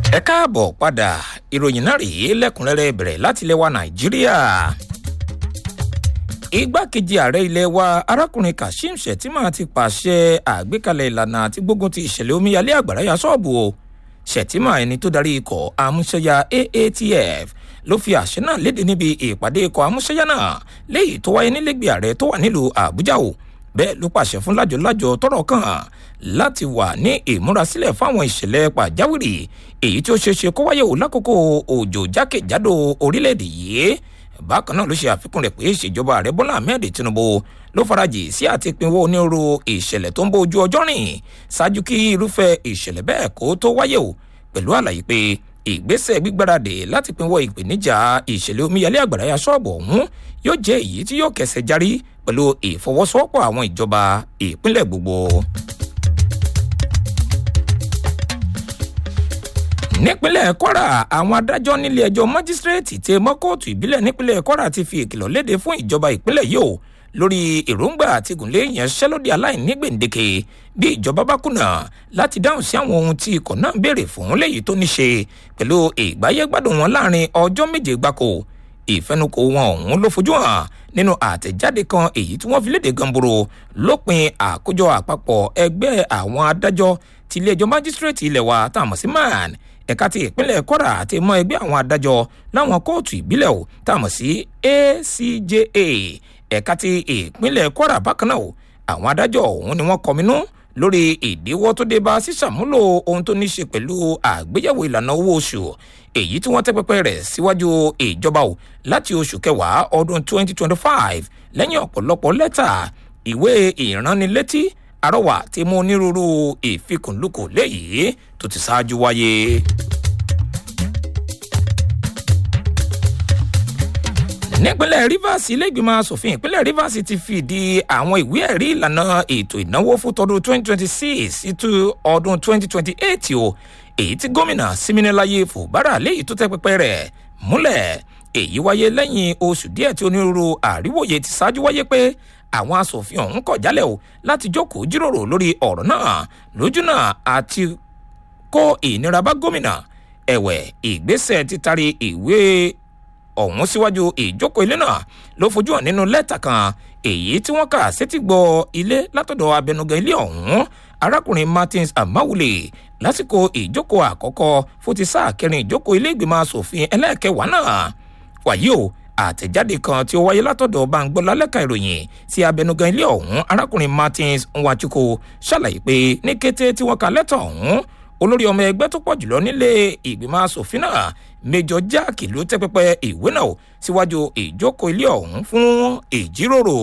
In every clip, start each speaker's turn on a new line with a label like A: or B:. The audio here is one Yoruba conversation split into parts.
A: ẹ káàbọ̀ padà ìròyìn náà rèé lẹ́kùnrẹ́rẹ́ bẹ̀rẹ̀ láti ilẹ̀ wa nàìjíríà. igbákejì ààrẹ ilẹ̀ wa arákùnrin kashim shettima ti pàṣẹ àgbékalẹ̀ ìlànà àti gbógun ti ìṣẹ̀lẹ̀ omíyalé àgbàrá ya ṣọ́ọ̀bù o shettima ẹni tó darí ikọ̀ amúṣẹ́yà aatf ló fi àṣẹ náà léde níbi ìpàdé ikọ̀ amúṣẹ́yà náà léyìí tó wáyé nílẹ̀gbẹ̀ ààrẹ tó wà nílùú àbújá o bẹ́ẹ̀ ló pàṣẹ fún lájọlájọ tọrọ kàn láti wà ní ìmúrasílẹ̀ fáwọn ìṣẹ̀lẹ̀ pàjáwìrì èyí tí ó ṣeé ṣe kó wáyé o lákòókò òjò jákèjádò orílẹ̀-èdè yìí bákan náà ló ṣe àfikún rẹ̀ pé ìṣèjọba ààrẹ bọ́lá ahmed tinubu ló farajì sí àti pinwó onírúurú ìṣẹ̀lẹ̀ tó ń bó ojú ọjọ́ rìn ṣáájú kí irúfẹ́ ìṣẹ̀lẹ̀ bẹ́ẹ̀ kó tó wáyé o pẹ̀lú àlàyé pé ìgbésẹ̀ gbígbáradì láti pinwọ́ ìpèníjà ìṣẹ̀lẹ̀ omíyalé àgbàrá ya ṣọ́ọ̀bù ọ̀hún yóò jẹ́ èyí tí yóò kẹsẹ̀ járí pẹ̀lú ìfọwọ́sowọ́pọ̀ àwọn ìjọba ìpínlẹ̀ gbogbo. nípínlẹ̀ kwara àwọn adájọ́ nílé ẹjọ́ májísírèètì tẹ mọ́ kóòtù ìbílẹ̀ nípínlẹ̀ kwara ti fi ìkìlọ̀ léde fún ìjọba ìpínlẹ̀ yìí o lórí èròǹgbà àti ìgúnlé ìyanṣẹ́lódì aláìní gbèǹdéke bí ìjọba bá kùnà láti dáhùn sí àwọn ohun tí ikọ̀ náà béèrè fún léyìí tó ní ṣe pẹ̀lú ìgbáyégbádùn wọn láàrin ọjọ́ méje gbáko ìfẹnukò wọn ọ̀hún ló fojú hàn nínú àtẹ̀jáde kan èyí tí wọ́n fi léde gamboro lópin àkójọ àpapọ̀ ẹgbẹ́ àwọn adájọ́ ti ilé ẹjọ́ májísírèètì ilẹ̀ wa tá a mọ̀ sí man ẹ̀ka ti ìpínlẹ̀ kwara àti mọ́ ẹgbẹ́ àwọn adájọ́ láwọn kóòtù ìbílẹ̀ o tá a mọ̀ sí acja ẹ̀ka ti ìpínlẹ̀ kwara bákan náà o àwọn adájọ́ ọ̀hún ni wọ́n kọminú lórí ìdíwọ́ tó dé bá sísàmúlò ohun tó ní ṣe pẹ̀lú àgbéyẹ̀wò ìlànà owó oṣù èyí tí wọ́n tẹ́ pẹpẹ rẹ̀ síwájú ìjọba o láti oṣù kẹwàá ọdún 2025 lẹ́yìn ọ̀pọ̀lọpọ̀ lẹ́tà ìwé ìránnilétí àrọwà ti mú onírúurú ìfikùnlukù léyìí tó ti ṣáájú wáyé. nípínlẹ̀ rivers iléègbìmọ̀ asòfin ìpínlẹ̀ rivers ti fìdí àwọn ìwé ẹ̀rí ìlànà ètò ìnáwó fún tọdún 2026 sí ọdún 2028 o èyí tí gómìnà siminalaye fòbárà léyìí tó tẹ́ pẹpẹ rẹ̀ múlẹ̀ èyí wáyé lẹ́yìn oṣù díẹ̀ tí onírúurú àríwòye ti ṣáájú wáyé pé àwọn asòfin ọ̀hún kọ̀ jálẹ̀ o láti jókòó jíròrò lórí ọ̀rọ̀ náà lójúnà àti kó ìnira bá gómìnà ẹ̀wẹ̀ ìgbésẹ̀ títari ìwé ọ̀hún síwájú ìjókòó ilé náà ló fojú hàn nínú lẹ́tà kan èyí tí wọ́n kà sétí gbọ́ ilé látọ̀dọ̀ abẹnugan ilé ọ̀hún arákùnrin martins amawule lásìkò ìjókòó àkọ́kọ́ fún ti sáà kẹrin ìjókòó ilé ìgbìmọ̀ asòfin ẹlẹ́ẹ̀kẹwàá náà wàyí o àtẹ̀jáde kan tí ó wáyé látọ̀dọ̀ bangbọ́lá lẹ́ka ìròyìn sí abẹnugan ilé ọ̀hún arákùnrin martins nwachukwu ṣàlàyé pé ní kété tí wọ́n ka lẹ́tà ọ̀hún olórí ọmọ ẹgbẹ́ tó pọ̀ jùlọ nílé ìgbìmọ̀ asòfin náà méjọ jáàkì ló tẹ́ pẹpẹ ìwé náà síwájú ìjókòó ilé ọ̀hún fún ìjíròrò.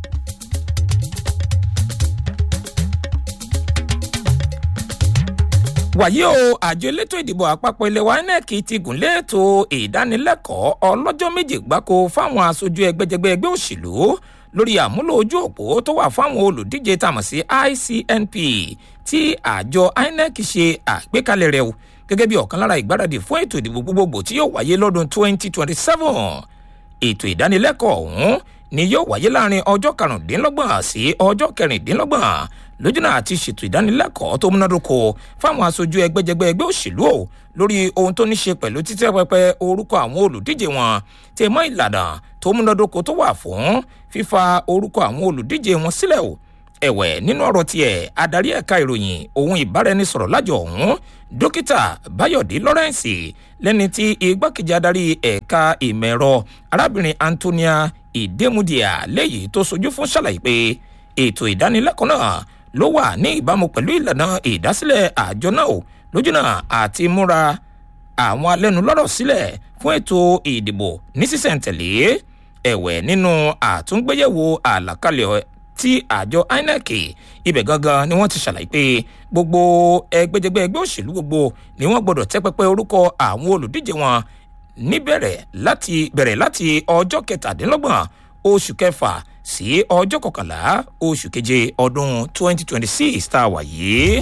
A: wàyí o àjọ elétò ìdìbò àpapọ̀ ilé wa inec ti gùnlé ètò ìdánilẹ́kọ̀ọ́ ọlọ́jọ́ méje gbáko fáwọn aṣojú ẹgbẹ́jẹgbẹ́ ẹgbẹ́ òṣèlú lórí àmúlò ojú òpó tó wà fáwọn olùdíje tàmọ̀ sí icnp tí àjọ inec ṣe àgbékalẹ̀ rẹ̀ gẹ́gẹ́ bí ọ̀kan lára ìgbáradì fún ètò ìdìbò gbogbogbò tí yóò wáyé lọ́dún 2027 ètò ìdánilẹ́kọ̀ọ́ ọ̀hún ni yóò wáyé láàrin ọjọ́ karùndínlọ́gbọ̀n sí ọjọ́ kẹrìndínlọ́gbọ̀n lójúnà àti ṣètò ìdánilẹ́kọ̀ọ́ tó múnádóko fáwọn aṣojú ẹgbẹ́jẹgbẹ́ ẹgbẹ́ òṣèlú o lórí ohun tó ní ṣe pẹ̀lú títẹ́ pẹpẹ orúkọ àwọn olùdíje wọn tẹ mọ́ ìlànà tó múnádóko tó wà fún fífa orúkọ àwọn olùdíje wọn sílẹ̀ o ẹ̀wẹ̀ nínú ọ̀rọ̀ tiẹ̀ adarí ẹ̀ka ìròyìn ohun ìbáraẹnisọ̀rọ̀ lájọ ọ̀hún dókítà bayọ̀dé lawrence lẹ́ni tí igbákejì adarí ẹ̀ka ìmọ̀ ẹ̀rọ arábìnrin antonia ìdèmùdíà léyìí tó sojú fún ṣàlàyé pé ètò ìdánilẹ́kọ̀ọ́ náà ló wà ní ìbámu pẹ̀lú ìlànà ìdásílẹ̀ àjọ náà lójúnà àti múra àwọn alẹ́nulọ́rọ̀ sílẹ̀ fún ètò ìdìbò ní sísẹ̀ntẹ̀lé ẹ̀wẹ̀ nínú àtúngbéyẹ̀wò àlàkalẹ̀ tí àjọ inec ibẹ̀ gangan ni wọ́n ti ṣàlàyé pé gbogbo ẹgbẹ́jẹgbẹ́ ẹgbẹ́ òṣèlú gbogbo ni wọ́n gbọ́dọ̀ tẹ́ pẹpẹ orúkọ àwọn olùdíje wọn níbẹ̀rẹ̀ láti bẹ̀rẹ̀ láti ọjọ́ kẹtàdínlọ́gbọ̀n oṣù kẹfà sí ọjọ́ kọkànlá oṣù keje ọdún 2026 tá a wà yìí.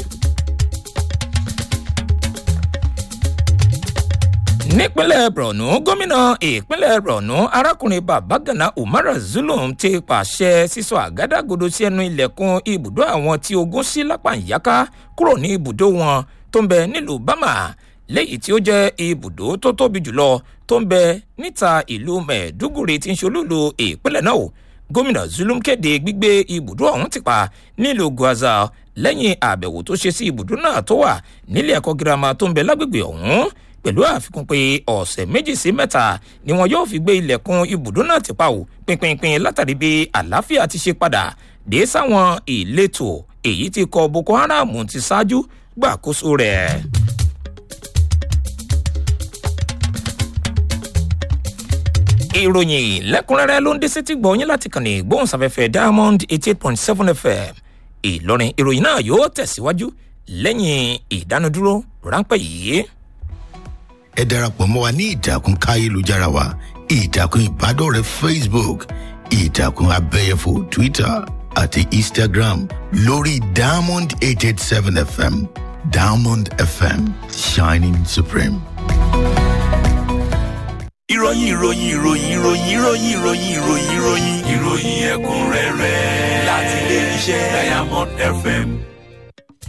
A: nípínlẹ̀ borno gómìnà ìpínlẹ̀ borno arákùnrin babagana umar zulum ti pàṣẹ sísọ àgádágodo sí ẹnu ilẹ̀kùn ibùdó àwọn tí ogun sí lápá ìyáká kúrò ní ibùdó wọn tó ń bẹ nílùú bama léyìí tí ó jẹ́ ibùdó tó tóbi jùlọ tó ń bẹ níta ìlú mẹ̀ẹ́dúgùrì tí ń ṣolúlu ìpínlẹ̀ náà o gómìnà zulum kéde gbígbé ibùdó ọ̀hún ti pa nílùú gwaza lẹ́yìn àbẹ̀wò tó ṣe sí ibùdó náà tó wà nílé ẹ̀kọ́ girama tó ń bẹ lágbègbè ọ̀hún pẹ̀lú àfikún pé ọ̀sẹ̀ méjì sí mẹ́ta ni wọn yóò fi gbé ilẹ̀kùn ibùdó náà ti pa ò pinpinpin látàrí bí àlàáfíà ti ṣe padà dé sáwọn ìletò èyí tí kọ boko haram ti ṣáájú gbàkóso rẹ̀. ìròyìn lẹ́kùnrẹ́rẹ́ ló ń dé sétí gbọ̀nyìn láti kàn ní gbóhùnsáfẹ́fẹ́ diamond eighty eight point seven fm ìlọrin ìròyìn náà yóò tẹ̀síwájú lẹ́yìn ìdánudúró ráńpẹ́ yìí.
B: ẹ darapọ̀ mọ́ wa ní ìtàkùn káyélujára wa ìtàkùn ìbádọ́rẹ̀ẹ́ facebook ìtàkùn abẹ́yẹfò twitter àti instagram lórí diamond eight eight seven fm diamond fm shining supreme.
C: ìròyìn ìròyìn ìròyìn ìròyìn ìròyìn ìròyìn ìròyìn ìròyìn ìròyìn ẹ̀kúnrẹ́rẹ́ láti ilé iṣẹ́ diamond fm